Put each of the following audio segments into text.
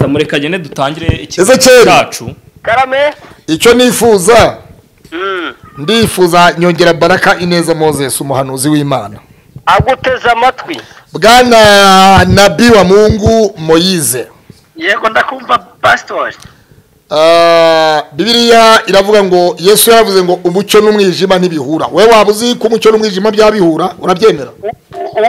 mureka agende dutangire Ezekiel. ikibazo cyacu karame icyo nifuza Mm. ndifuza nyongera baraka ineza moses umuhanuzi w'imana aguteze amatwi bwana nabi wa mungu moyize yego ndakumva pasitori Ah, bibiliya iravuga ngo yesu yaravuze ngo umucyo n'umwijima ntibihura wowe waba uzi ko umucyo n'umwijima byabihura urabyemera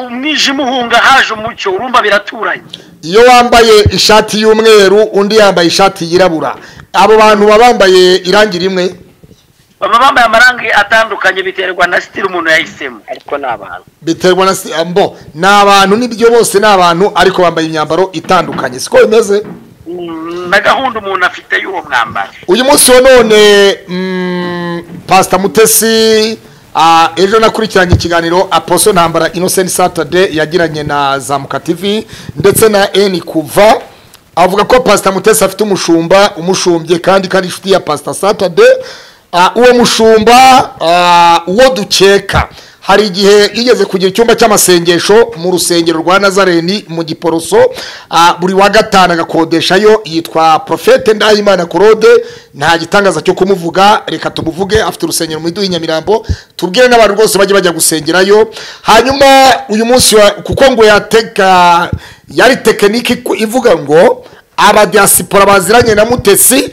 umwijima uhunga haje umucyo urumva biraturanye iyo wambaye ishati y'umweru undi yambaye ishati yirabura abo bantu baba bambaye irangi rimwe baba bambaye amarangi atandukanye biterwa na sitiri umuntu yahisemo ariko ni abantu biterwa na si- mbo ni abantu nibyo bose ni abantu ariko bambaye imyambaro itandukanye siko bimeze Mm, na gahunda umuntu afite y'uwo mwambaro uyu munsi wa none mm, pasita mutesi ah, ejo nakurikiranye ikiganiro aposo ntambara innocent saturday yagiranye na zamuka tv ndetse na eni kuva avuga ko pasita mutesi afite umushumba umushumbye kandi kandi inshuti ya pasita saturday Ah, uwo mushumba ah, uwo dukeka hari igihe yigeze kugira icyumba cy'amasengesho mu rusengero rwa nazareni mu giporoso ah, buri wa gatanu agakodeshayo yitwa profete ndahimana claude nta gitangaza cyo kumuvuga reka tumuvuge afite urusengero mu iduha nyamirambo tubwire n'abantu rwose bajye bajya gusengerayo hanyuma uyu munsi wa- kuko ngo yateka yari tekiniki ku- ivuga ngo abadiyasipora baziranye na mutesi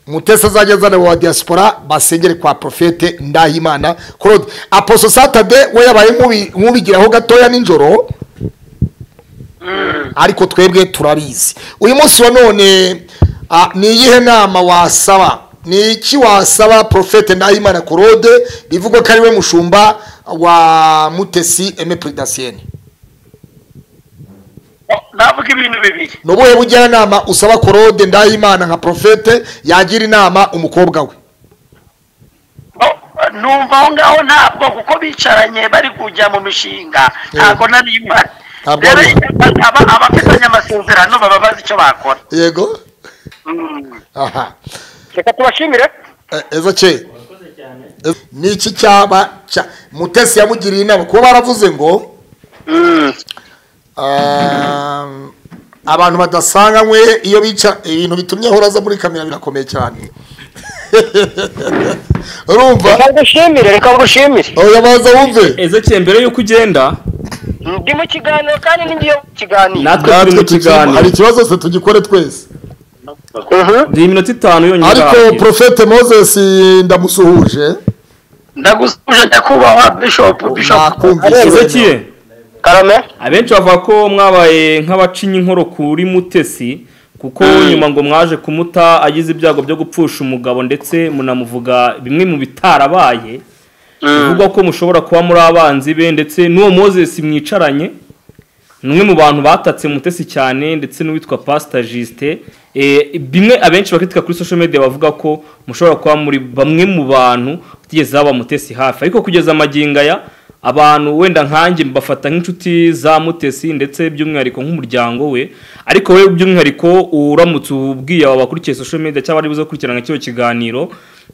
mutesi azajya azana abo ba diaspora basengere kwa profete ndahimana claude aposo satade we yabaye nk'ubi- nk'ubigiraho gatoya nijoro ariko twebwe turabizi uyu munsi wa none ah, ni iyihe nama wasaba ni iki wasaba profete ndahimana claude bivugwa ko ari we mushumba wa mutesi eme puridasiyeni navuga ibintu bibiri ni ubuhe bujyanama usaba claude ndahimana nka profete yagira inama umukobwa we Bo- numva aho ngaho ntabwo kuko bicaranye bari kujya mu mishinga ntabwo nari imari Ntabwo rero ari aba- abafitanye amasezerano baba bazi icyo bakora yego Mm. aha reka tubashimire Eh, Eza ce Ez- ni iki cyaba cya mutesi yamugiriye inama kuba baravuze ngo Mm. um, abantu badasanganywe iyo bica ibintu bitumye ahora aza muri kamera birakomeye cyane urumva reka ngushimire reka ngushimire oya baza wumve ezekiel mbere y'uko ugenda ndi mu kiganiro kandi ni ngiye mu kiganiro natwe turi mu tukirimo, hari kiganiro ikibazo se tugikore twese ni iminota itanu yonyine ariko irangiye. profete moses ndamusuhuje ndagusuje nyakubahwa bishopu bishopu nakumvise ezekiel karame abenshi bavuga ko mwabaye nk'abacinya inkoro kuri mutesi kuko nyuma ngo mwaje kumuta agize ibyago byo gupfusha umugabo ndetse munamuvuga bimwe mu bitarabaye bivugwa ko mushobora kuba muri abanzi be ndetse n'uwo mozesi mwicaranye ni umwe mu bantu batatse mutesi cyane ndetse n'uwitwa pasita jisite bimwe abenshi bakritika kuri social media bavuga ko mushobora kuba muri bamwe mu bantu batigeze baba mutesi hafi ariko kugeza amagingo aya abantu wenda nkanjye mbafata nk'inshuti za mutesi ndetse by'umwihariko nk'umuryango we ariko we by'umwihariko uramutse ubwiye aba bakurikiye social media cyangwa ari buze gukurikirana kino kiganiro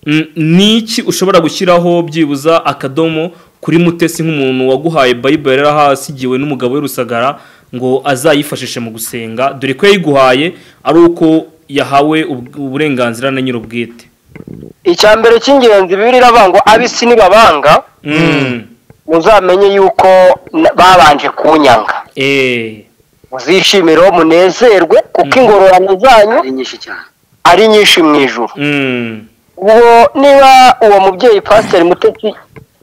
mm, ni iki ushobora gushyiraho byibuza akadomo kuri mutesi nk'umuntu waguhaye bayibere rero ahasigiwe n'umugabo w'i rusagara ngo azayifashishe mu gusenga dore ko yayiguhaye ari uko yahawe ub- uburenganzira na nyir'ubwite icya mbere cy'ingenzi bibiri iravuga abisi nibabanga Mm. muzamenye yuko na- babanje kunyanga Eh. muzishimire uwo munezerwe kuko ingororano zanyu nyinshi cyane ari nyinshi mu ijoro Mm. ubwo niba uwo mubyeyi pasiteri mutetsi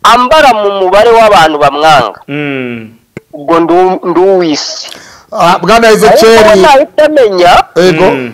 ambara mu mubare w'abantu bamwanga Mm. ubwo ndu- nduwisi Ah, bwana ariko ezekeli nahita amenya yego Mm.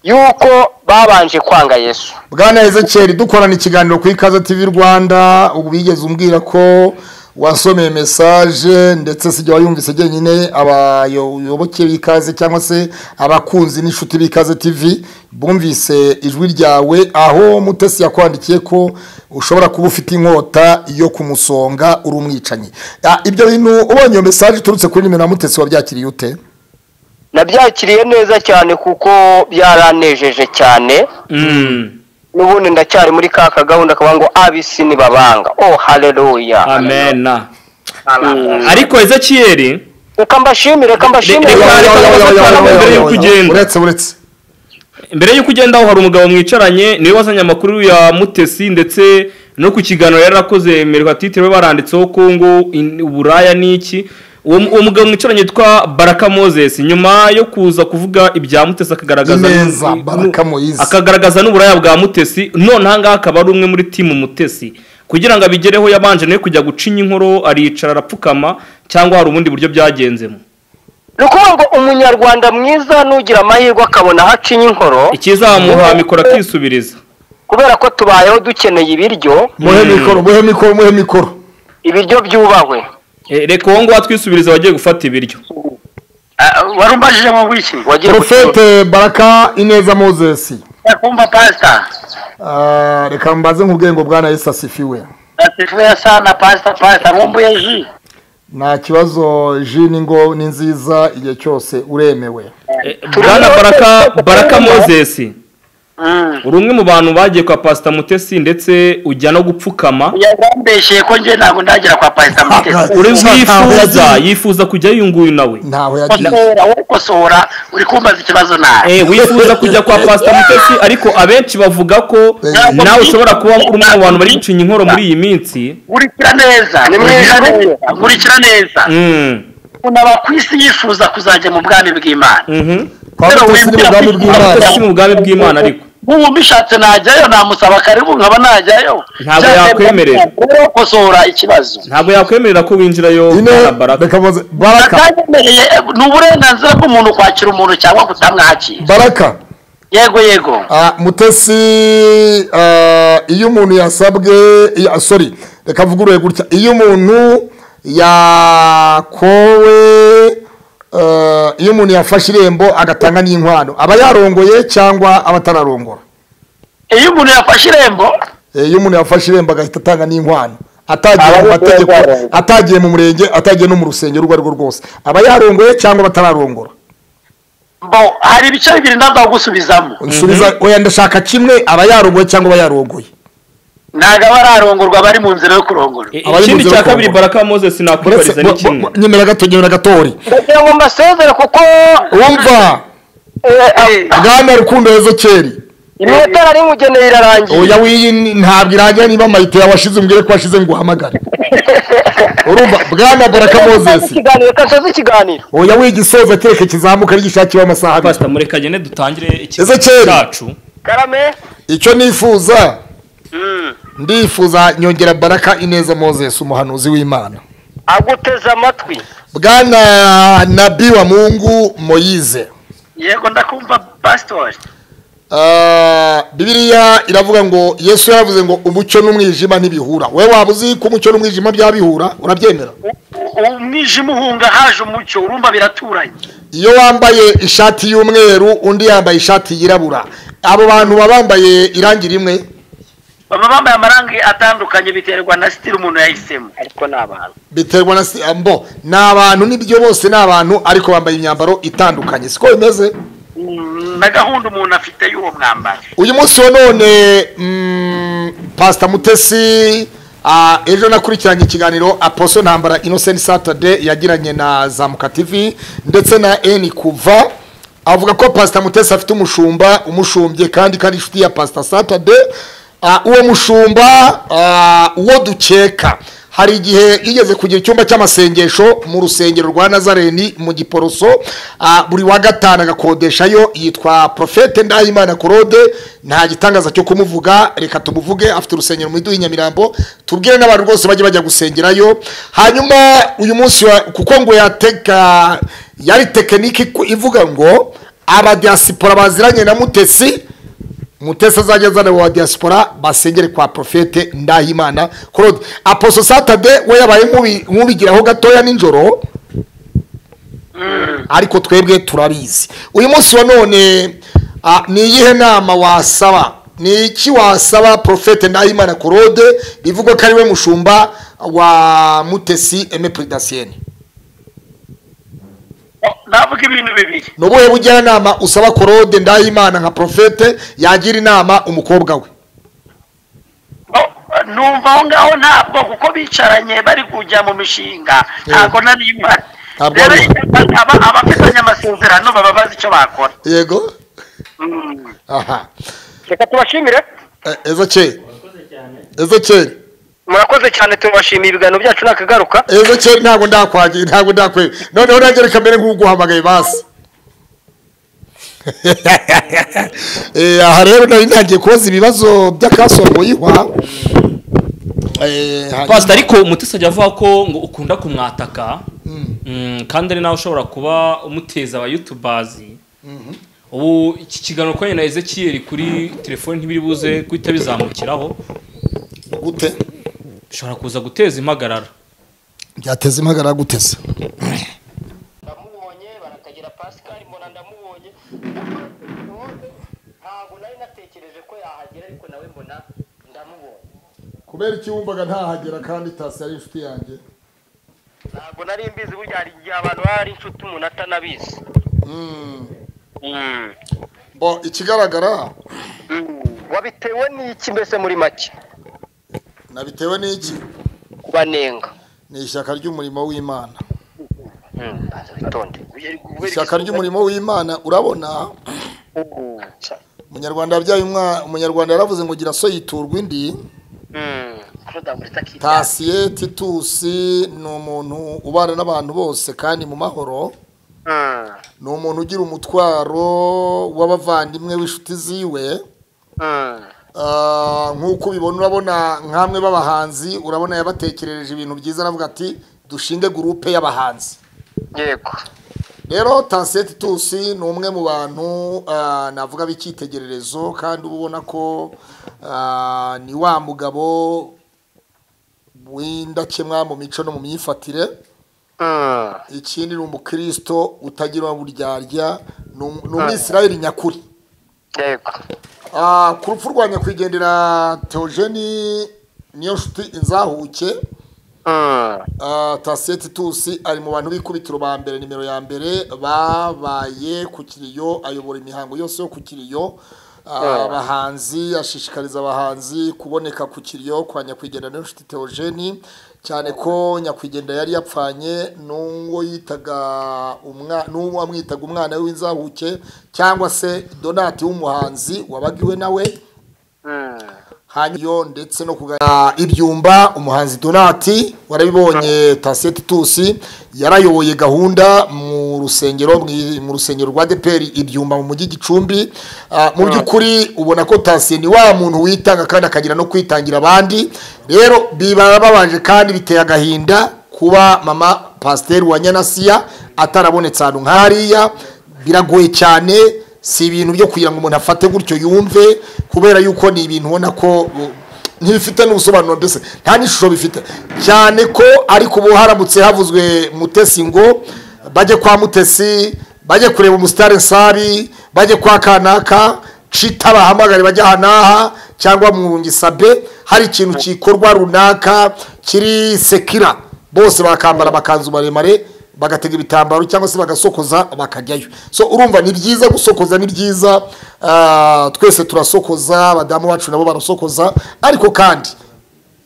yuko babanje kwanga yesu bwana ezekeri dukorana ikiganiro ku ikaze tv rwanda ubu bigeze umbwira ko wasomeye mesaje ndetse sijya wayumvise njyenyine abayoboke b'ikaze cyangwa se abakunzi n'inshuti b'ikaze tv bumvise ijwi ryawe aho mutesi yakwandikiye ko ushobora kuba ufite inkota yo kumusonga uri umwicanyi Ah, ibyo bintu ubonye iyo mesaje iturutse kuri nimero ya mutesi wabyakiriye ute nabyakiriye neza cyane kuko byaranejeje cyane Mm. n'ubundi ndacyari muri ka kagahunda kavuga ngo abisi nibabanga oh haleluya amen ariko ezekiyeri reka mbashimire reka mbashimire Reka- reka- uretse uretse mbere y'uko ugenda aho hari umugabo mwicaranye niwe wazanye amakuru ya mutesi ndetse no ku kiganiro yari arakoze merikatitire we baranditseho ko ngo in- uburaya ni iki uwo uwo mugabo mwicaranye yitwa baraka moses nyuma yo kuza kuvuga ibya mutesi akagaragaza Neza, nu- Baraka Moise. akagaragaza n'uburaya bwa mutesi none aha ngaha akaba ari umwe muri timu mutesi kugira ngo abigereho yabanje nawe kujya gucinya inkoro aricara arapfukama cyangwa hari ubundi buryo byagenzemo ni ukuvuga ngo umunyarwanda mwiza nugira amahirwe akabona aho acinya inkoro ikizamuha mikoro akisubiriza kubera ko tubayeho dukeneye ibiryo muhe mikoro muhe mikoro muhe mikoro ibiryo byubahwe Eh, reka uwo nguwo atwisubiriza wagiye gufata ibiryo Ah, wari umbajije ngo ngwiki wagiye gusura. porofete baraka ineza mozesi kumva pasita Ah, reka mbaze nk'ubwenge bwana yesu asifiwe nasifuye sana pasita pasita nkumbuye ji nta kibazo ji ni ngo ni nziza igihe cyose uremewe Eh, bwana baraka baraka moses Mm. uri umwe mu bantu bagiye kwa pasita mutesi ndetse ujya no gupfukama yarambeshye ko njye ntabwo ndagera kwa pasita mutesi uri Ntaho bwifuza yagiye. yifuza kujya yunguyu nawe ntaho yagiye kosora wowe kosora uri kumbaza ikibazo nawe Eh, wifuza kujya kwa pasita mutesi ariko abenshi bavuga ko Eh. nawe ushobora kuba uri umwe mu bantu bari gucinya inkoro muri iyi minsi nkurikira neza Ni mwiza rwose. nkurikira neza Mm, umuntu aba ku isi yifuza kuzajya mu bwami bw'imana mhm. kwa mutesi ni mu bwami bw'imana Mutesi mu bwami bw'imana ariko nk'ubu mbishatse najyayo namusaba karibu nkaba najyayo Ntabwo Cyangwa yakwemerera. rero kosora ikibazo ntabwo yakwemerera ko winjirayo ine bwana baraka reka muze baraka atanyemereye ni uburenganzira bw'umuntu kwakira umuntu cyangwa kutamwakira baraka yego yego Ah, mutesi ah, iyo umuntu yasabwe ya- sorry reka mvugurure gutya iyo umuntu yakowe ah, iyo umuntu yafashe irembo agatanga n'inkwano aba yarongoye cyangwa aba atararongora iyo umuntu yafashe irembo Eh, iyo umuntu yafashe irembo agahita atanga n'inkwano atagiye Aba mu mategeko yarongoye. atagiye mu murenge atagiye no mu rusengero urwo ari rwo rwose aba yarongoye cyangwa aba atararongora bo hari ibice bibiri ntabwo gusubizamo nsubiza oya ndashaka kimwe aba yarongoye cyangwa aba yarongoye ntabwo aba ararongorwa bari mu nzira yo kurongora Eh, Abari mu ikindi nzira cya yo kabiri kurongora. baraka moses nakwibariza ni kimwe nyemera gato nyemera gatori ndagira ngo mbasezere kuko wumva eh, Eh, bwana rukundo yezo keri imetero ari nkugeneye irarangiye oya wiyi ni- ntabwo irangira niba mayite yawashize umbwire ko washize ngo uhamagare urumva bwana baraka Kasoze mozesi ikiganiro kasoze ikiganiro oya wiyi igisoza kereka kizamuka ari gishakiwe amasaha abiri pasita mureka agende dutangire Ezekiel. ikibazo cyacu karame icyo nifuza ndifuza nyongera baraka ineza mozesi umuhanuzi w'imana aguteze amatwi bwana nabi wa mungu moyize yego ndakumva pasitori Ah, bibiliya iravuga ngo yesu yaravuze ngo umucyo n'umwijima ntibihura wowe waba uzi ko umucyo n'umwijima byabihura urabyemera umwijima uhunga haje umucyo urumva biraturanye iyo wambaye ishati y'umweru undi yambaye ishati yirabura abo bantu baba bambaye irangi rimwe baba bambaye amarangi atandukanye biterwa na sitiri umuntu yahisemo ariko ni abantu biterwa na si- mbo ni abantu nibyo bose ni abantu ariko bambaye imyambaro itandukanye siko bimeze Mm, na gahunda umuntu afite y'uwo mwambaro uyu munsi wa none mm, pasita mutesi ah, ejo nakurikiranye ikiganiro aposo ntambara innocent saturday yagiranye na zamuka tv ndetse na eni kuva avuga ko pasita mutesi afite umushumba umushumbye kandi kandi inshuti ya pasita saturday Ah, uwo mushumba ah, uwo dukeka hari igihe yigeze kugira icyumba cy'amasengesho mu rusengero rwa nazareni mu giporoso ah, buri wa gatanu agakodeshayo yitwa profete ndahimana claude nta gitangaza cyo kumuvuga reka tumuvuge afite urusengero mu iduha nyamirambo tubwire n'abantu rwose bajye bajya gusengerayo hanyuma uyu munsi wa- kuko ngo yateka yari tekiniki ku- ivuga ngo abadiyasipora baziranye na mutesi mutesi azajya azana wa diaspora basengere kwa profete ndahimana claude aposo satade we yabaye nk'ubi- nk'ubigiraho gatoya nijoro ariko twebwe turabizi uyu munsi wa none ah, ni iyihe nama wasaba ni iki wasaba profete ndahimana claude bivugwa ko ari we mushumba wa mutesi eme puridasiyeni navuga ibintu bibiri ni ubuhe bujyanama usaba claude ndahimana nka profete yagira inama umukobwa we Bo- numva aho ngaho ntabwo kuko bicaranye bari kujya mu mishinga ntabwo nari imara ntabwo rero ari aba abafitanye amasezerano baba bazi icyo bakora yego Mm. aha reka tubashimire Eh, ezo kera ezo kera murakoze cyane tubashimiye ibiganiro byacu nakagaruka ezo kera ntabwo ndakwagiye ntabwo ndakweba noneho nanjye reka mbere nk'uguhamagaye basi Eh, aha rero nari ntangiye kubaza ibibazo by'akasongoyihwa Eh, hanyuma- pasita ariko umutesi ajya avuga ko ngo ukunda kumwataka Mm, kandi ari nawe ushobora kuba umuteza aba yutubazi ubu iki kiganiro kuri na ezekiyeri kuri telefoni ntibiri buze guhita bizamukiraho gute bishobora kuza guteza impagarara byateza impagarara guteza ndamubonye barakagira pascal mbona ndamubonye ntabwo nari natekereje ko yahagera ariko nawe mbona ndamubonye kubera iki wumvaga ntahagera kandi tasi ari inshuti yanjye ntabwo nari mbizi burya hari igihe abantu baba ari inshuti umuntu atanabizi Mm. bo ikigaragara Mm. wabitewe n'iki mbese muri make nabitewe n'iki kubanenga ni ishyaka ry'umurimo w'imana Mm. Banza witonde ishyaka ry'umurimo w'imana urabona Mm. umunyarwanda yabyaye umwana umunyarwanda yaravuze ngo gira so yiturwa indi Mm. Claude Akita. tasiye titusi ni umuntu ubana n'abantu bose kandi mu mahoro Mm. ni umuntu ugira umutwaro w'abavandimwe w'inshuti ziwe Mm. Ah, nk'uko ubibona urabona nk'amwe b'abahanzi urabona yabatekerereje ibintu byiza aravuga ati dushinge gurupe y'abahanzi yego rero tansiyeti tusi ni umwe mu bantu ah, navuga b'icyitegererezo kandi uba ubona ko ah, ni wa mugabo w'indakemwa mu mico no mu myifatire Mm. ikindi ni umukristo utagira uburyarya ni um- ni umwisirayeli nyakuri yego Ah, ku rupfu rwa nyakwigendera teogeni niyo nshuti inzahuke Mm. Ah, tasiyeti tusi ari mu bantu b'ikubitiro ba mbere nimero ya mbere babaye ku kiriyo ayobora imihango yose yo ku kiriyo Ah, abahanzi ashishikariza abahanzi kuboneka ku kiriyo kwa nyakwigendera niyo nshuti teogeni cyane ko nyakwigendera yari yapfanye n'uwo yitaga umwa- n'uwo wamwitaga umwana we w'inzahuke cyangwa se donati w'umuhanzi wabaga iwe nawe Mm. hanyuma ndetse no kugana ibyumba umuhanzi donati warabibonye tasiyeti tusi yarayoboye gahunda mu rusengero mu- mu rusengero rwa deperi ibyumba mu mujyi gicumbi Ah, mu by'ukuri ubona ko tasiye ni wa muntu witanga kandi akagira no kwitangira abandi rero biba babanje kandi biteye agahinda kuba mama pasiteri wa nyanasiya atarabonetse ahantu nk'hariya biragoye cyane si ibintu byo kugira ngo umuntu afate gutyo yumve kubera yuko ni ibintu ubona ko bu- ntibifite n'ubusobanuro mbese nta n'ishusho bifite cyane ko ariko ubu haramutse havuzwe mutesi ngo bajye kwa mutesi bajye kureba umusitari nsari bajye kwa kanaka cita bahamagare bajya aha n'aha cyangwa mu ngisabe hari ikintu gikorwa runaka kiri sekira bose bakambara amakanzu maremare bagatega ibitambaro cyangwa se bagasokoza bakajyayo so urumva ni byiza gusokoza ni byiza ah, twese turasokoza abadamu bacu nabo barasokoza ariko kandi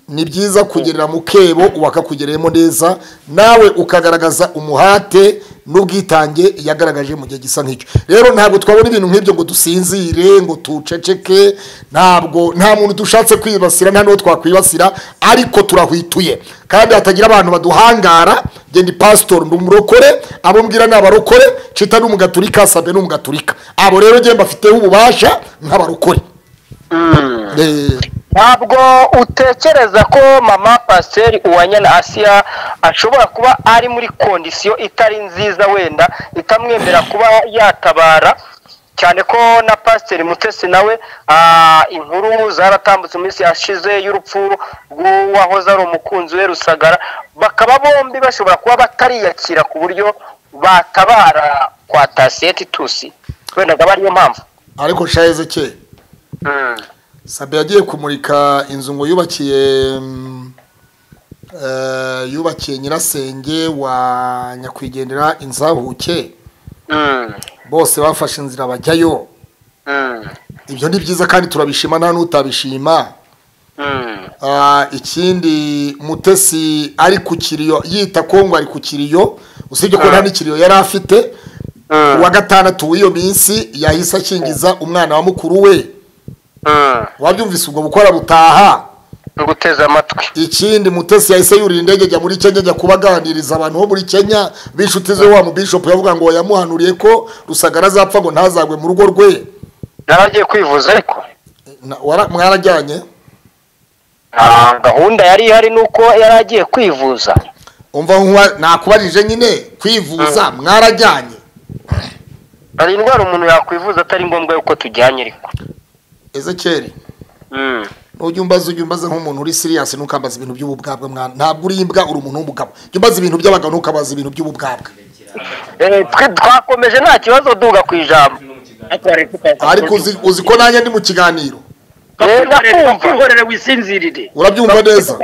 ni byiza kugerera mu kebo uwakakugereyemo neza nawe ukagaragaza umuhate n'ubwitange yagaragaje mu gihe gisa nk'icyo rero ntabwo twabona ibintu nk'ibyo ngo dusinzire ngo tuceceke ntabwo nta muntu dushatse kwibasira nta n'uwo twakwibasira ariko turahwituye kandi hatagira abantu baduhangara genda pasitori ndi umurokore abo mbwira ni abarokore cita ni umugaturika sabe ni umugaturika abo rero njye mbafiteho ububasha nk'abarokore Mm. Eh, ntabwo utekereza ko mama pasiteri uwanyana asiya ashobora kuba ari muri kondisiyo itari nziza wenda itamwemerera kuba yatabara cyane ko na pasiteri mutesi nawe ah, inkuru zaratambutse mu minsi yashize y'urupfu rw'uwahoze ari umukunzi we rusagara bakaba bombi bashobora kuba batariyakira ku buryo batabara kwa tasiyeti tusi wenda akaba ariyo mpamvu ariko shaheze kera Mm. sabe yagiye kumurika inzu ngo yubakiye mm, eh, yubakiye nyirasenge wa nyakwigendera inzahuke Mm. bose bafashe inzira bajyayo Mm. ibyo ni byiza kandi turabishima nta n'utabishima Ah, ikindi mutesi ari ku kiriyo yita kongo ari ku kiriyo usibye ko nta n'ikiriyo yari afite uwa gatandatu w'iyo minsi yahise akingiza umwana wa mukuru we wabyumvise ubwo bukora butaha guteza amatwi ikindi mutesi yahise yurira indege ajya muri kenya ajya kubaganiriza abantu bo muri kenya b'inshuti ze wa mubishopu yavuga ngo yamuhanuriye ko rusagara azapfa ngo ntazagwe mu rugo rwe naragiye kwivuza ariko Na- wara- mwarajyanye Ah, gahunda yari ihari ni uko yari agiye kwivuza umva nkuwa- nakubarije nyine kwivuza mwarajyanye hari indwara umuntu yakwivuza atari ngombwa yuko tujyanye ariko ezekeri Mm. ntujya umbaza ujya umbaza nk'umuntu uri siriyasi ntukambaza ibintu by'ububwabwa mwana ntabwo uri imbwa uri umuntu w'umugabo jya umbaza ibintu by'abagabo ntukabaza ibintu by'ububwabwa Eh, twe twakomeje nta kibazo duga ku ijambo ariko uzi- uzi ko nanjye ndi mu kiganiro Eh, ndakumva gakurorere wisinzirire urabyumva neza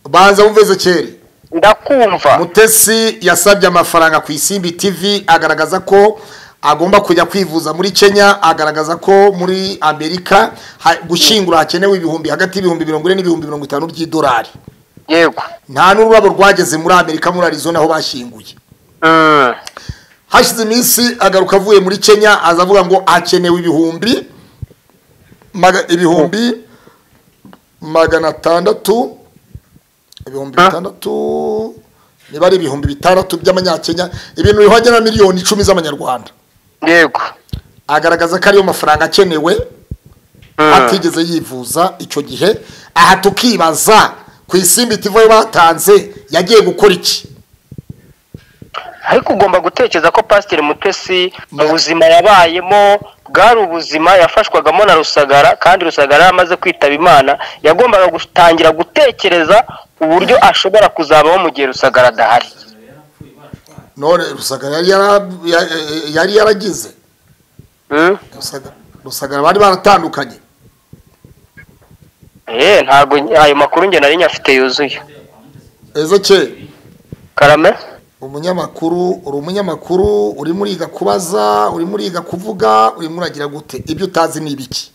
banza wumve ezekeri ndakumva mutesi yasabye amafaranga ku isimbi tv agaragaza ko agomba kujya kwivuza muri kenya agaragaza ko muri amerika ha- gushyingura hakenewe ibihumbi hagati y'ibihumbi mirongo ine n'ibihumbi mirongo itanu by'idolari yego nta n'ururabo rwageze muri amerika muri arizona aho bashyinguye Mm. hashize iminsi agaruka avuye muri kenya aza avuga ngo hakenewe ibihumbi maga- ibihumbi magana atandatu ibihumbi bitandatu niba ari ibihumbi bitandatu by'amanyakenya ibintu bihwanye na miliyoni icumi z'amanyarwanda yego agaragaza ko ariyo mafaranga akenewe Mm. atigeze yivuza icyo gihe aha tukibaza ku isimbi tivoye batanze yagiye gukora iki ariko ugomba gutekereza ko pasiteri mutesi mu buzima yabayemo bwari ubuzima yafashwagamo na rusagara kandi rusagara yamaze kwitaba imana yagombaga gutangira gutekereza uburyo ashobora kuzabaho mu gihe rusagara adahari none rusagara yari yara- ya- ya- yari yaragize Rusaga- rusagara bari baratandukanye Eh, ntabwo ayo makuru njye nari nyafite yuzuye ezekeri karame umunyamakuru uri umunyamakuru urimo uriga kubaza urimo uriga kuvuga urimo uragira gute ibyo utazi ni ibiki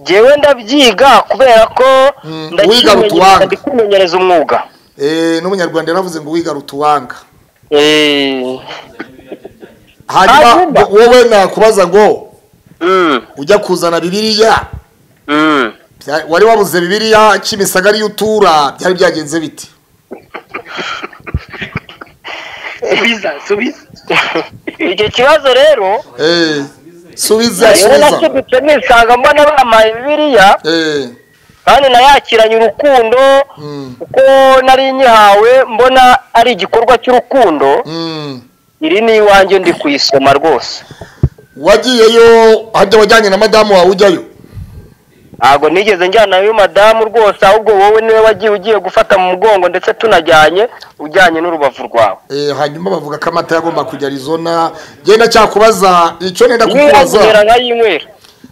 jyewe ndabyiga kubera ko Mm, wiga rutuwanga. ndakimenyereza ndi kwimenyereza umwuga Eh, n'umunyarwanda yaravuze ngo wiga rutuwanga Eh, hanyuma Hanyuma? ngo- wowe nakubaza ngo mm, ujya kuzana bibiriya mm. Bya- wari wabuze bibiriya kimisagara iyo utura byari byagenze bite subiza subiza icyo kibazo rero Eh, subiza yewe subiza nacyo dukemura usanga mbona bampaye bibiriya Eh, kandi nayakiranye urukundo mm, kuko nari nyihawe mbona ari igikorwa cy'urukundo mm. iri ni iwanjye ndi kuyisoma rwose wagiyeyo hajya wajyanye na madamu wawe ujyayo ntabwo nigeze njyanayo madamu rwose ahubwo wowe niwe wagiye ugiye gufata mu mugongo ndetse tunajyanye ujyanye n'urubavu rwawe Eh, hanyuma bavuga ko amata yagomba kujya arizona genda cyakubaza icyo nenda nywera kukubaza nkayinywera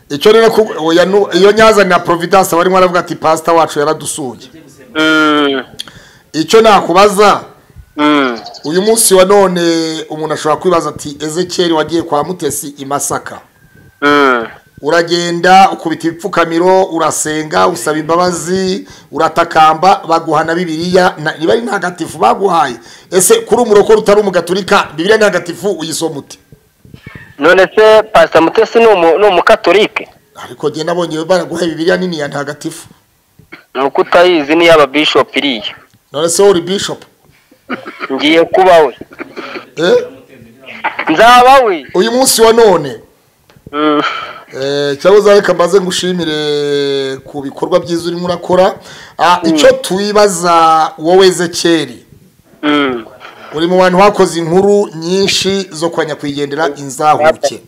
icyo nenda ku- oya, nu- iyo nyaza na providence barimo baravuga ati pasita wacu yaradusuye Mm, icyo nakubaza mm. uyu munsi wa none umuntu ashobora kwibaza ati ezekeri wagiye kwa mutesi i masaka Mm. uragenda ukubita ibipfukamiro urasenga usaba imbabazi uratakamba baguhana bibiliya na- niba ari ntagatifu baguhaye ese kuri umurokore utari umugaturika bibiliya ntagatifu uyisoma ute none se pasita mutesi ni umu- ni umukatolike ariko njye nabonye baraguhaye bibiliya nini ya ntagatifu ni uko utayizi niyo ababishopu iriya none se wowe uri bishop ngiye kuba we eh? nzaba we uyu munsi wa none Mm. Eh, cyabuze reka mbaze ngushimire ku bikorwa byiza urimo urakora Ah, icyo twibaza wowe ezekeri Mm. uri mu bantu bakoze inkuru nyinshi zo kwa nyakwigendera inzahuke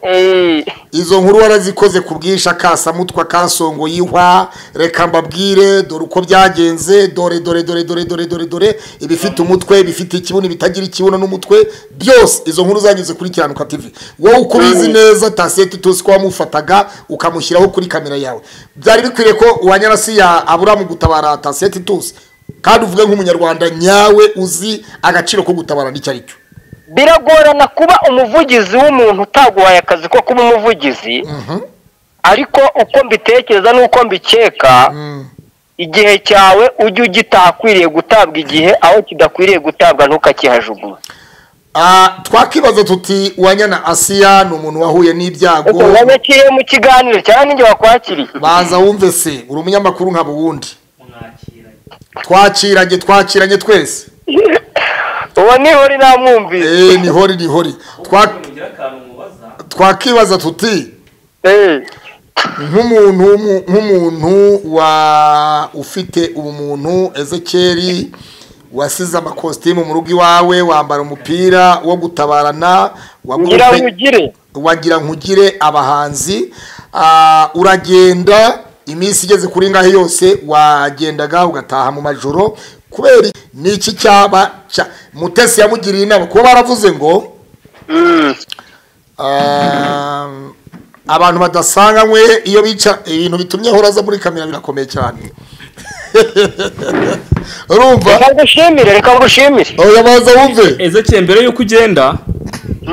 Eh, izo nkuru warazikoze ku bwinshi akasamutwa kasongo y'ihwa reka mbabwire dore uko byagenze dore dore dore dore dore dore dore ibifite umutwe ibifite ikibuno ibitagira ikibuno n'umutwe byose izo nkuru zanyuze kuri kiranuka tv wowe uko ubizi neza taseti tuzi ko wamufataga ukamushyiraho kuri kamera yawe byari bikwiriye ko uwanyarasiya abura mu gutabara taseti tuzi kandi uvuge nk'umunyarwanda nyawe uzi agaciro ko gutabara n'icyo ari cyo biragorana kuba umuvugizi w'umuntu utaguhaye akazi ko kuba umuvugizi ariko uko mbitekereza n'uko mbikeka Mhm. igihe cyawe ujye ugitakwiriye gutabwa igihe aho kidakwiriye gutabwa ntukakihajugunye Ah, twakibaza tuti uwanyana asiya ni umuntu wahuye n'ibyago ubwo wabakiriye mu kiganiro cyangwa ninjye wakwakiriye baza wumve se uri umunyamakuru nka buwundi mwakiranye twakiranye twakiranye twese uwo ni hori namwumvise Eh, ni hori ni hori Twa- mugira akantu mubaza twakibaza tuti Eh, nk'umuntu w'umu- nk'umuntu wa ufite ubumuntu ezekeri wasize amakositimu mu rugo iwawe wambara umupira wo gutabarana wa ngira groupe- wugire wagira nkugire abahanzi ah, uragenda iminsi igeze kuri ngahe yose wagendaga ugataha mu majoro kubera iki- ni iki cyaba cya- mutesi yamugiriye inama kuba baravuze ngo Mm. ah, abantu badasanganywe iyo bica ibintu bitumye ahora aza muri kamera birakomeye cyane urumva reka ngushimire reka ngushimire oya baza wumve ezekeye mbere y'uko ugenda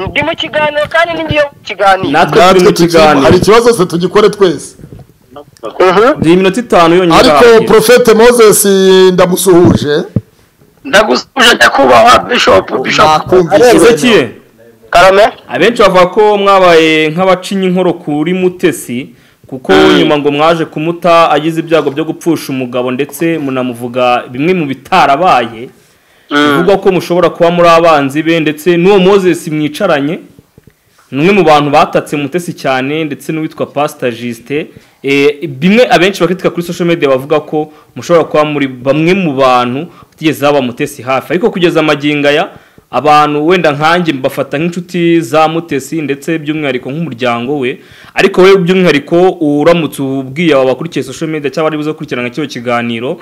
ndi mu kiganiro kandi ninjye mu kiganiro natwe turi mu tugiku- hari kiganiro ikibazo se tugikore twese Mhm. ni iminota itanu yonyine ariko irarangira. profete moses ndamusuhuje ndagusuje nyakubahwa bishopu bishopu ezekeye karame abenshi bavuga ko mwabaye nk'abacinya inkoro kuri mutesi kuko nyuma ngo mwaje kumuta agize ibyago byo gupfusha umugabo ndetse munamuvuga bimwe mu bitarabaye bivugwa ko mushobora kuba muri abanzi be ndetse n'uwo moses mwicaranye ni umwe mu bantu batatse mutesi cyane ndetse n'uwitwa pasita jisite bimwe abenshi bakritika kuri social media bavuga ko mushobora kuba muri bamwe mu bantu batigeze baba mutesi hafi ariko kugeza amagingo aya abantu wenda nkanjye mbafata nk'inshuti za mutesi ndetse by'umwihariko nk'umuryango we ariko we by'umwihariko uramutse ubwiye aba bakurikiye social media cyangwa ari buze gukurikirana nka kino kiganiro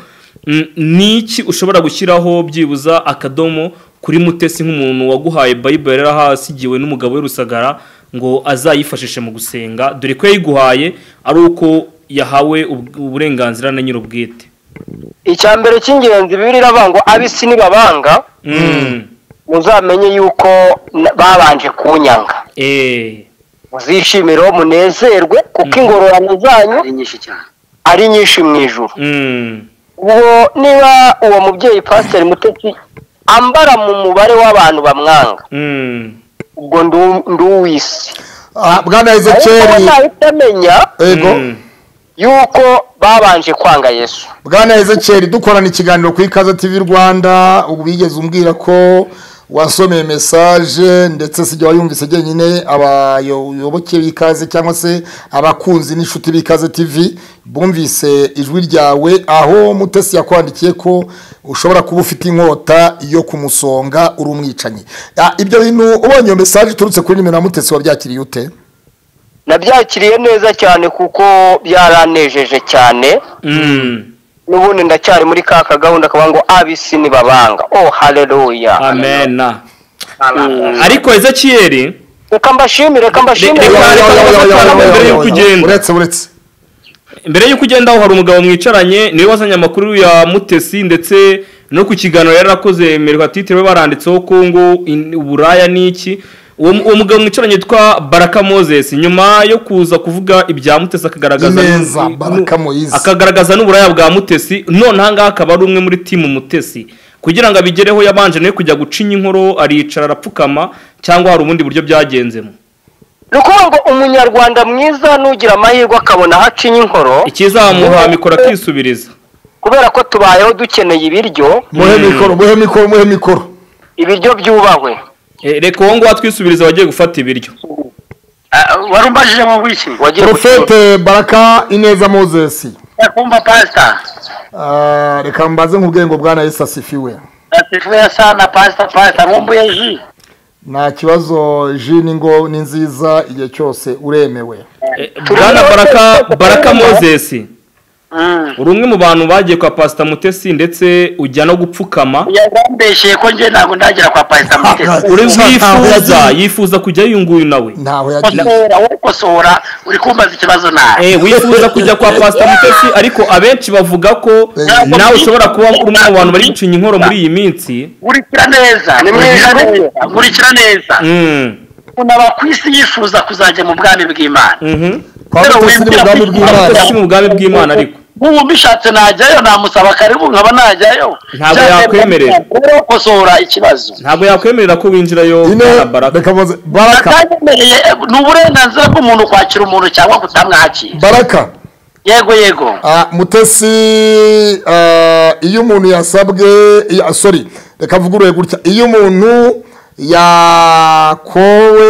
mm, ni iki ushobora gushyiraho byibuza akadomo kuri mutesi nk'umuntu waguhaye bayibure rero ahasigiwe n'umugabo w'i rusagara ngo azayifashishe mu gusenga dore ko yayiguhaye ari uko yahawe ub- uburenganzira na nyir'ubwite icya mbere cy'ingenzi bibiliya iravuga abisi nibabanga Mm. muzamenye yuko na- babanje kunyanga Eh. muzishimire uwo munezerwe kuko ingororano zanyu ari nyinshi cyane ari nyinshi mu ijuru Mm. ubwo niba uwo mubyeyi pasiteri mutetsi ambara mu mubare w'abantu bamwanga Mm. ubwo ndu- nduwisi Ah, bwana ariko ezekeri nahita amenya ego Mm. yuko babanje kwanga yesu bwana ezekeri dukorana ikiganiro ku ikaze tv rwanda ubu bigeze umbwira ko wasomeye mesaje ndetse sijya wayumvise jyenyine abayoboke b'ikaze cyangwa se abakunzi n'inshuti b'ikaze tv bumvise ijwi ryawe aho mutesi yakwandikiye ko ushobora kuba ufite inkota yo kumusonga uri umwicanyi Ah, ibyo bintu ubonye iyo mesaje iturutse kuri nimero ya mutesi wabyakiriye ute nabyakiriye neza cyane kuko byaranejeje cyane Mm. n'ubundi ndacyari muri ka kagahunda kaba ngo abisi nibabanga oh haleluya amena ariko ezekiyeri reka mbashimire reka mbashimire Reka- reka- mbere y'uko ugenda. uretse uretse mbere y'uko ugenda aho hari umugabo mwicaranye niwe wazanye amakuru ya mutesi ndetse no ku kiganiro yari yarakoze merwa titire we baranditseho ko ngo in- uburaya ni iki uwo uwo mugabo mwicaranye yitwa baraka moses nyuma yo kuza kuvuga ibya mutesi akagaragaza Ineza, n'u- Baraka Moise. akagaragaza n'uburaya bwa mutesi none ahangaha akaba ari umwe muri timu mutesi kugira ngo abigereho yabanje nawe kujya gucinya inkoro aricara arapfukama cyangwa hari ubundi buryo byagenzemo ni ukuvuga ngo umunyarwanda mwiza n'ugira amahirwe akabona aho acinya inkoro ikizamuha mikoro akisubiriza kubera ko tubayeho dukeneye ibiryo muhe mikoro muhe mikoro muhe mikoro ibiryo byubahwe Eh, reka uwo nguwo atwisubiriza abagiye gufata ibiryo Ah, wari umbajije mu bwiki wagira Profete Baraka Ineza Moses kumva pasita Ah, reka mbaze nk'ubwenge bwana Yesu asifiwe asifuye sana pasita pasita nkumbuye ji nta kibazo ji ni ngo ni nziza igihe cyose uremewe Eh, bwana baraka baraka moses Mm. uri umwe mu bantu bagiye kwa pasita mutesi ndetse ujya no gupfukama yarambeshye ko njye ntabwo ndagera kwa pasita mutesi uri Ntaho wifuza yagiye. yifuza kujya yiyunguye nawe ntaho yagiye kosora wowe kosora uri kumbaza ikibazo nawe Eh, wifuza kujya kwa pasita mutesi ariko abenshi bavuga ko Eh. nawe ushobora kuba uri umwe mu bantu bari gucinya inkoro muri iyi minsi nkurikira neza Ni mwiza rero. nkurikira neza Mm, umuntu aba ku isi yifuza kuzajya mu bwami bw'imana mhm. kwa mutesi ni mu bwami Aba bw'Imana mutesi mu bwami bw'imana ariko nk'ubu mbishatse najyayo namusaba karibu nkaba najyayo Ntabwo Byatera yakwemerera. kujyayo gukosora ikibazo ntabwo yakwemerera ko winjirayo ine baraka reka muze baraka atayemereye ni uburenganzira bw'umuntu kwakira umuntu cyangwa kutamwakira baraka yego yego Ah, mutesi ah, iyo umuntu yasabwe ya- sorry reka mvugurure gutya iyo umuntu yakowe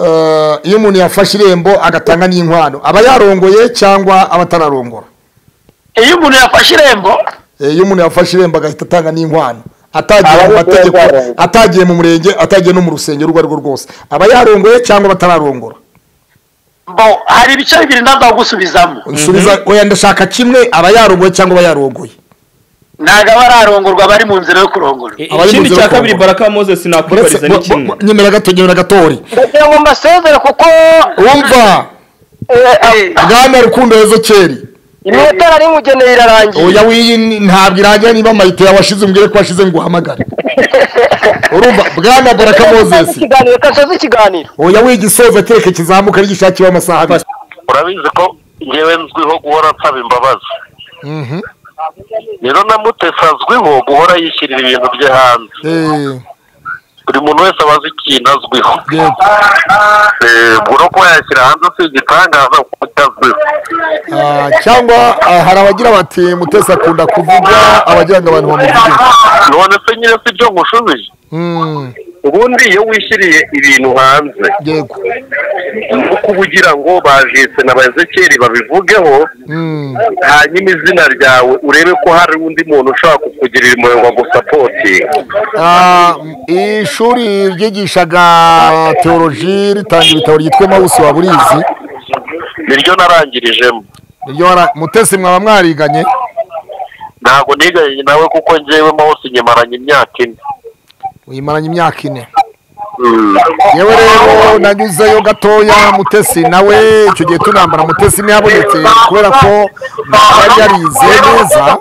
ah, iyo umuntu yafashe irembo agatanga n'inkwano aba yarongoye cyangwa aba atararongora iyo umuntu yafashe irembo Eh, iyo umuntu yafashe irembo agahita atanga n'inkwano atagiye Aba mu mategeko yarongoye. atagiye mu murenge atagiye no mu rusengero urwo ari rwo rwose aba yarongoye cyangwa batararongora bo hari ibice bibiri ntabwo gusubizamo nsubiza oya ndashaka kimwe aba yarongoye cyangwa aba yarongoye ntabwo aba ararongorwa bari mu nzira yo kurongora I- abari mu ikindi nzira cya yo kabiri kurongora. baraka moses nakwibariza ni kimwe nyemera gato nyemera gatori ndagira ngo mbasezere kuko wumva eh, Eh, bwana rukundo yezo keri iminota nari mugeneye irarangiye oya wiyi ni- ntabwo irangira niba mayite yawashize umbwire ko washize ngo uhamagare urumva bwana baraka Soza mozesi ikiganiro reka nsoze ikiganiro oya wiyi igisoza kereka kizamuka ari gishakiwe amasaha abiri urabizi ko ngewe nzwiho guhora nsaba imbabazi Mhm. rero na mutesi azwiho guhora yishyirira ibintu bye hanze Eh, buri muntu wese aba azi ikintu azwiho yego. Eh, ubwo no kuba yashyira hanze si igitangaza kuko icyo azwiho Ah, cyangwa ah, hari abagira bati mutesi akunda kuvuga abagira ngo abantu bamuvuge none se nyine si byo ngushubije Mm, ubundi iyo wishyiriye ibintu hanze yego ni uko ugira ngo bajise na ba ezekeri babivugeho Mm, hanyuma izina ryawe urebe ko hari undi muntu ushobora kukugirira impuhwe ngo agusapotinge ah, ishuri ryigishaga teoloji ritanga ibitabo ryitwa mawusi wa burizi niryo narangirijemo Niryo wara- mutesi mwaba mwariganye ntabwo niganye nawe kuko ngewe hose nyimaranye imyaka ine uyimaranye imyaka ine yewe rero nanyuzeyo gatoya mutesi nawe icyo gihe tunambara mutesi ntihabonetse kubera ko yari yarize neza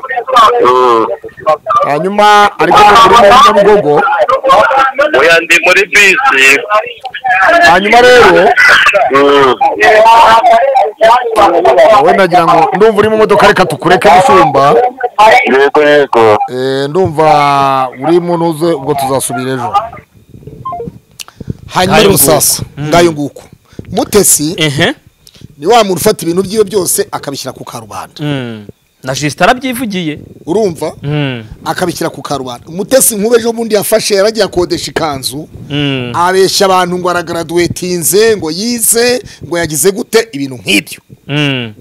Mm. hanyuma ariko mu murima wa nyabugogo oya ndi muri bisi hanyuma rero Mm. wowe nagira ngo ndumva uri mu modoka reka tukureke mushumba yego yego Eh, ndumva uri mu ntuze ubwo tuzasubira ejo hanyuma Ngayo rero nguko. sasa ngayo nguko mutesi ehe ni wa muntu ufata ibintu byiwe byose akabishyira ku karubanda Mm. na jisita arabyivugiye urumva Mm. akabishyira ku karubanda umutesi nk'ubu ejo bundi yafashe yaragiye akodesha ikanzu Mm. abeshya abantu ngo aragraduwetinze ngo yize ngo yagize gute ibintu nk'ibyo Mm.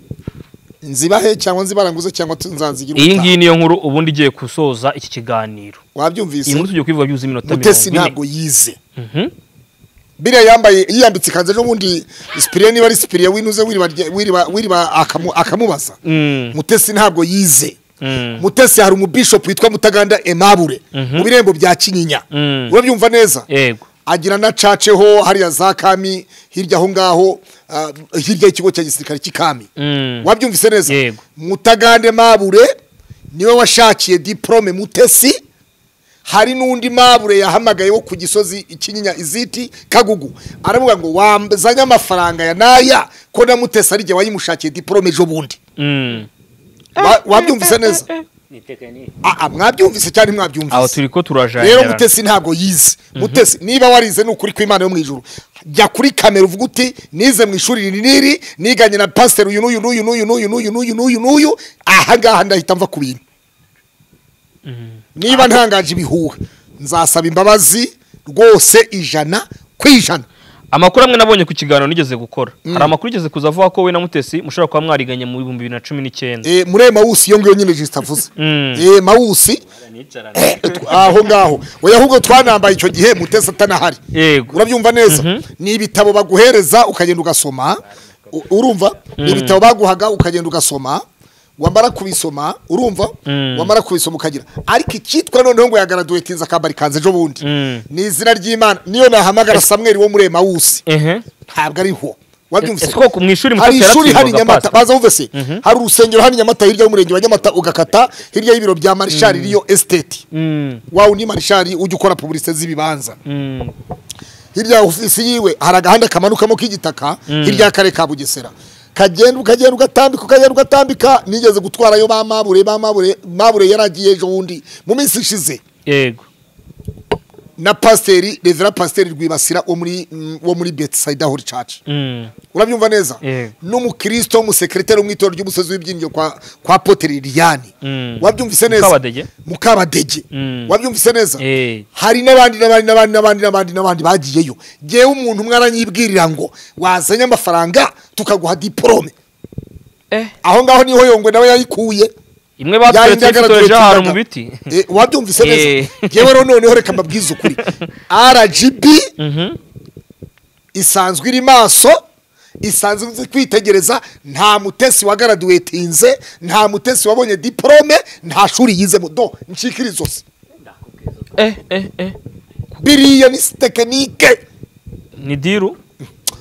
nzibahe cyangwa nzibaranguze cyangwa tu- nzanzigire iyi ubutaha. ngiyi niyo nkuru ubundi igiye gusoza iki kiganiro wabyumvise iyi nkuru tugiye kuyivuga byuzuye iminota mutesi mirongo ntabwo yize ine biriya yambaye yiyambitse ikanzu ejo bundi sipiriya niba ari sipiriya winuze wiriba rye- wiriba- wiriba akamu- akamubaza Mhm. Mm. mutesi ntabwo yize Mm. mutesi hari umubishopu witwa mutaganda emabure Mhm. mu birembo bya kinyinya Mhm. urabyumva neza yego agira na caceho hariya za kami hirya aho ngaho ah, hirya y'ikigo cya gisirikare cy'ikami Mm. wabyumvise neza Yego. mutagande mabure niwe washakiye diporome mutesi hari n'undi mabure yahamagaye wo ku gisozi ikinyinya iziti kagugu aravuga ngo wazanye amafaranga ya naya ko na mutesi ari jye wayimushakiye diporome ejo bundi Mm. Wa- wabyumvise neza Ah, ah, mwabyumvise cyane mwabyumvise aho turi ko rero turajanira mutesi ntabwo yize mutesi niba warize ni ukuri kw'imana yo mu ijuru jya kuri kamera uvuga uti nize mu ishuri iri n'iri niganye na pasiteri uyu n'uyu n'uyu n'uyu n'uyu n'uyu n'uyu n'uyu n'uyu aha ngaha ndahita mva ku bintu niba ntangaje ibihuha nzasaba imbabazi rwose ijana ku ijana amakuru amwe nabonye ku kiganiro nigeze gukora hari amakuru igeze kuza avuga ko we na mutesi mushobora kuba mwariganye mu bihumbi bibiri na cumi n'icyenda Eh, muri ayo mawusi iyo ngiyo nyine jisita avuze Mm. Eh, mawusi eh, tw- aho ngaho oya ahubwo twanambaye icyo gihe mutesi atanahari yego urabyumva neza ni ibitabo baguhereza ukagenda ugasoma U- urumva ni ibitabo baguhaga ukagenda ugasoma wamara kubisoma urumva Mm. wamara kubisoma ukagira ariko icyitwa noneho ngo yagaraduwetinze akambara ikanzu ejo bundi Mm. ni izina ry'imana niyo nahamagara samweri wo muri emawusi ehe ntabwo ariho wabyumvise Ese koko mu ishuri hari Mutesi ishuri hari yaratsindwaga nyamata pastor? baza buvese hari urusengero hari nyamata hirya y'umurenge wa nyamata ugakata hirya y'ibiro bya marishari riyo esiteti Mm. wawe undi marishari ujya ukora pubulisite z'ibibanza Mm. hirya ya ofisi yiwe hari agahanda kamanukamo k'igitaka hirya y'akarere ka bugesera kagenda ukagenda ugatambika ukagenda ugatambika nigeze gutwarayo ba mabure ba mabure mabure yaragiye ejo bundi mu minsi ishize yego na pasiteri revera pasiteri rwibasira wo muri mm, wo muri betisayida hori caca Mm. urabyumva neza Yego. n'umukirisito w'umusekirite mu itorero ry'umusozi w'ibyinjiro kwa kwa poteri liliane Mm. wabyumvise neza Mukabadege. mukabadege Mm. wabyumvise neza Eh. hari n'abandi n'abandi n'abandi n'abandi n'abandi n'abandi bagiyeyo ngewe umuntu umwe aranyibwirira ngo wazanye amafaranga tukaguha diporome Eh. aho ngaho niho yongwe nawe yayikuye imwe baturetse Yayindagaragura ejo hari mu cyane. biti Eh, wabyumvise Eh. neza ngewe rero noneho reka mbabwize ukuri rgb Mhm. isanzwe iri maso isanzwe izi kwitegereza nta mutesi wagaraduwetinze nta mutesi wabonye diporome nta shuri yizemo do ncikira izosi eh eh eh biriya ni tekinike ni diru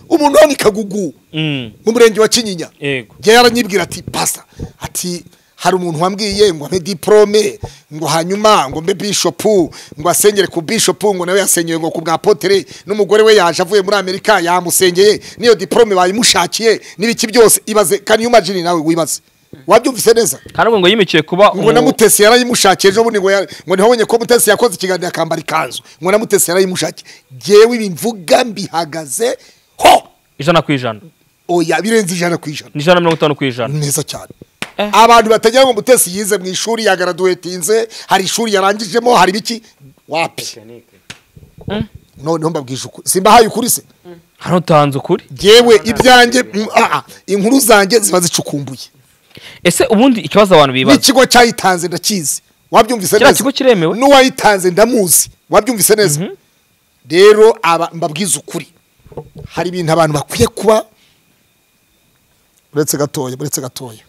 umuntu wo ni kagugu Mm. mu murenge wa kinyinya yego njyewe aranyibwira ati pasita ati hari umuntu wambwiye ngo ampe diporome ngo hanyuma ngo mbe bishopu ngo asengere ku bishopu ngo nawe yasenyeye ngo ku bwa potere n'umugore we yaje avuye muri amerika yamusengeye n'iyo diporome bayimushakiye n'ibiki byose ibaze kani yumajini nawe wibaze wabyumvise neza kandi ubwo ngo yimikiye kuba ngo na umu- mutesi yarayimushakiye ejo bundi ngo ya- ngo ntihabonye ko mutesi yakoze ikiganiro akambara ikanzu ngo na mutesi yarayimushakiye ngewe ibi mvuga mbihagaze ho ijana ku ijana oya birenze ijana ku ijana ni ijana na mirongo itanu ku ijana neza cyane abantu batagira ngo mutesi yize mu ishuri yagaraduwetinze hari ishuri yarangijemo hari biki wapi noneho mbabwije ukuri simbahaye ukuri se hano utanze ukuri yewe ibyanjye mm, ah, ah, inkuru zanjye ziba zicukumbuye ese ubundi ikibazo abantu bibaza n'ikigo cyayitanze ndakizi wabyumvise Kiriya neza kigo kiremewe? n'uwayitanze ndamuzi wabyumvise neza rero aba mbabwize ukuri hari ibintu abantu bakwiye kuba uretse gatoya uretse gatoya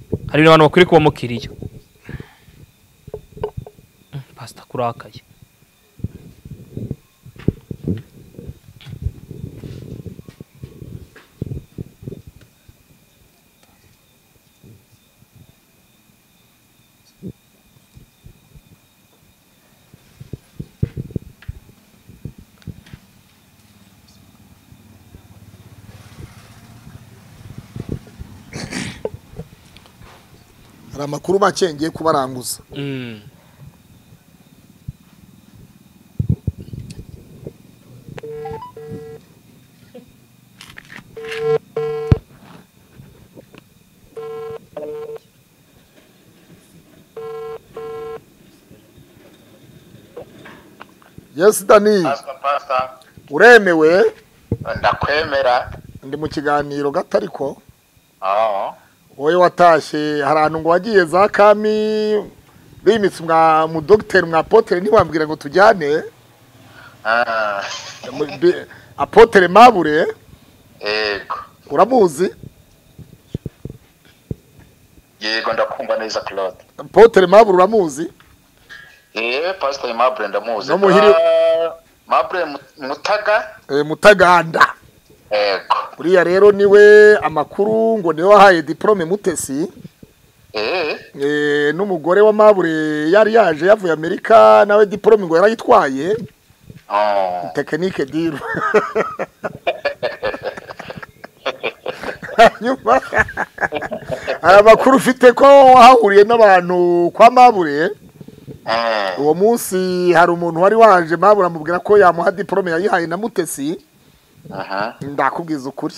hari ibintu abantu bakwiye kuba mukiriya Mm, pasita kurakaye hari amakuru make ngiye kubaranguza Mm. yes dani pasita pasita uremewe ndakwemera ndi mu kiganiro gato ariko aho wowe watashye hari ahantu ngo wagiye za kami bimitse mwa mu dogiteri mwa apotere ntiwambwira ngo tujyane Ah, Mu- bi- apotere mabure yego uramuzi yego ndakumva neza claude apotere mabure uramuzi yewe pasita mabure ndamuzi No muhiri- Ah, mabure Mu- mutaga Eh, mutaganda yego uriya rero niwe amakuru ngo niwe wahaye diporome mutesi eh Eh, n'umugore wa mabure yari yaje yavuye amerika nawe diporome ngo yarayitwaye oh tekinike diru hanyuma hari amakuru ufite ko wahahuriye n'abantu kwa mabure eh uwo munsi hari umuntu wari waje mabure amubwira ko yamuha diporome yayihaye na mutesi aha ndakubwiza ukuri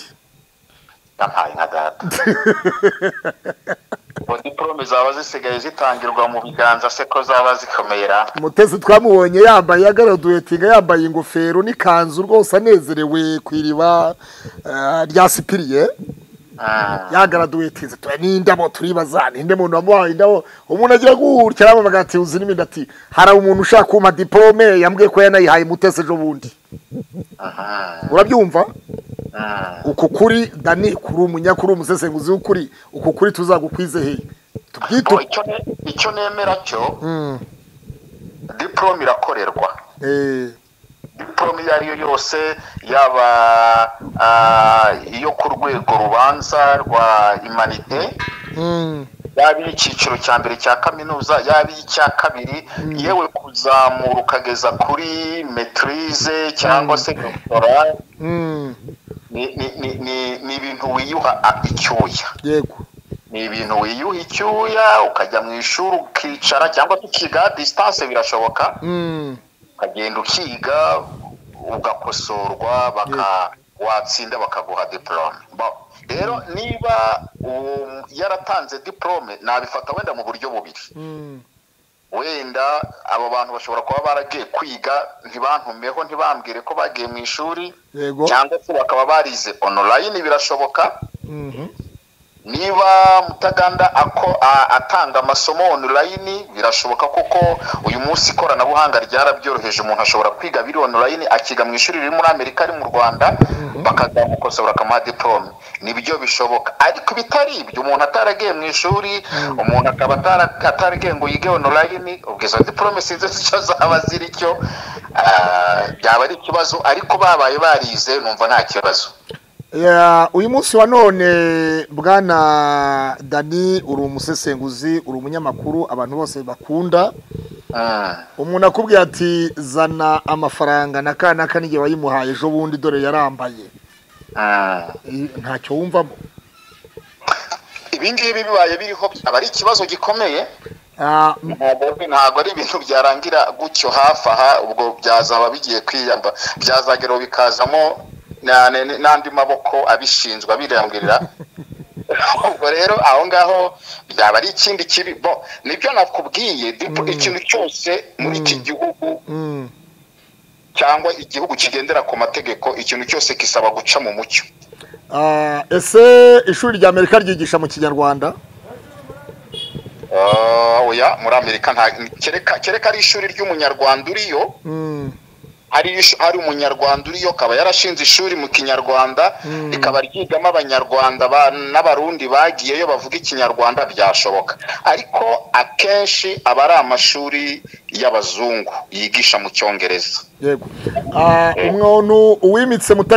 ndampaye nka data ngo diporome zaba zisigaye zitangirwa mu biganza se ko zaba zikomera mutesi twamubonye yambaye agaraduwetinga yambaye ingofero n'ikanzu rwose anezerewe ku iriba eh, rya sipiriye Ah, yagaraduwetinze tuba n'indabo turibaza ninde muntu wamuhaye indabo umuntu agira gutya aramamaga ati uzi n'ibindi ati hari umuntu ushaka kumpa diporome yambwiye ko yanayihaye mutesi ejo bundi aha urabyumva ah, uku kuri dani kuri umunyakuri umusesenguzi w'ukuri uku kuri tuzagukwize hehe tubyite Bo, icyo ne- icyo nemera cyo diporome irakorerwa diporome iyo ari yo yose yaba ah, iyo ku rwego rubanza rwa imanite yaba iy'icyiciro cya mbere cya kaminuza yaba iy'icya kabiri yewe kuzamura ukageza kuri metirize cyangwa se doktora ni- ni- ni- ni- ni ibintu wiyuha a- icyuya yego ni ibintu wiyuha icyuya ukajya mu ishuri ukicara cyangwa se ukiga disitanse birashoboka Mm, ukagenda ukiga ugakosorwa baka watsinda bakaguha diporome Bo- rero niba uwo yaratanze diporome nabifata wenda mu buryo bubiri mm, wenda abo bantu bashobora kuba baragiye kwiga ntibantumeho ntibambwire ko bagiye mu ishuri yego cyangwa se bakaba barize onorayini birashoboka Mhm, niba mutaganda ako a- atanga amasomo onorayini birashoboka kuko uyu munsi ikoranabuhanga ryarabyoroheje umuntu ashobora kwiga biri onorayini akiga mu ishuri riri muri amerika ari mu rwanda bakazamukosora akamuha diporome nibyo bishoboka ariko ibitari ibyo umuntu ataragiye mu ishuri umuntu akaba atara- ataragiye ngo yige onorayini ubwo izo diporome sinzi icyo zaba ziri cyo ah, byaba ari ikibazo ariko babaye barize numva nta kibazo Ya, uyu munsi wa none bwana dani uri umusesenguzi uri umunyamakuru abantu bose bakunda Mm. umuntu akubwiye ati zana amafaranga na ka naka n'igihe wayimuhaye ejo bundi dore yarambaye Mm. I- ntacyo wumvamo ibi ngibi bibaye biriho byaba ari ikibazo gikomeye Ah, m- ntabwo ntabwo ari ibintu byarangira gutyo hafi aha ubwo byazaba bigiye kwiyamba byazagera ubu bikazamo na- na- n'andi maboko abishinzwe abirangurira ubwo rero aho ngaho byaba ari ikindi kibi bo nibyo nakubwiye dipo- ikintu cyose muri iki gihugu mm, cyangwa igihugu kigendera ku mategeko ikintu cyose kisaba guca mu mucyo ah, ese ishuri rya amerika ryigisha mu kinyarwanda Ah, oya muri amerika nta kereka kereka ari ishuri ry'umunyarwanda uriyo Mm, hari ishu- hari umunyarwanda uriyo akaba yarashinze ishuri mu kinyarwanda rikaba ryigamo abanyarwanda ba- n'abarundi bagiyeyo bavuga ikinyarwanda byashoboka ariko akenshi aba ari amashuri y'abazungu yigisha mu cyongereza yego Ah, umuntu uwimitse muta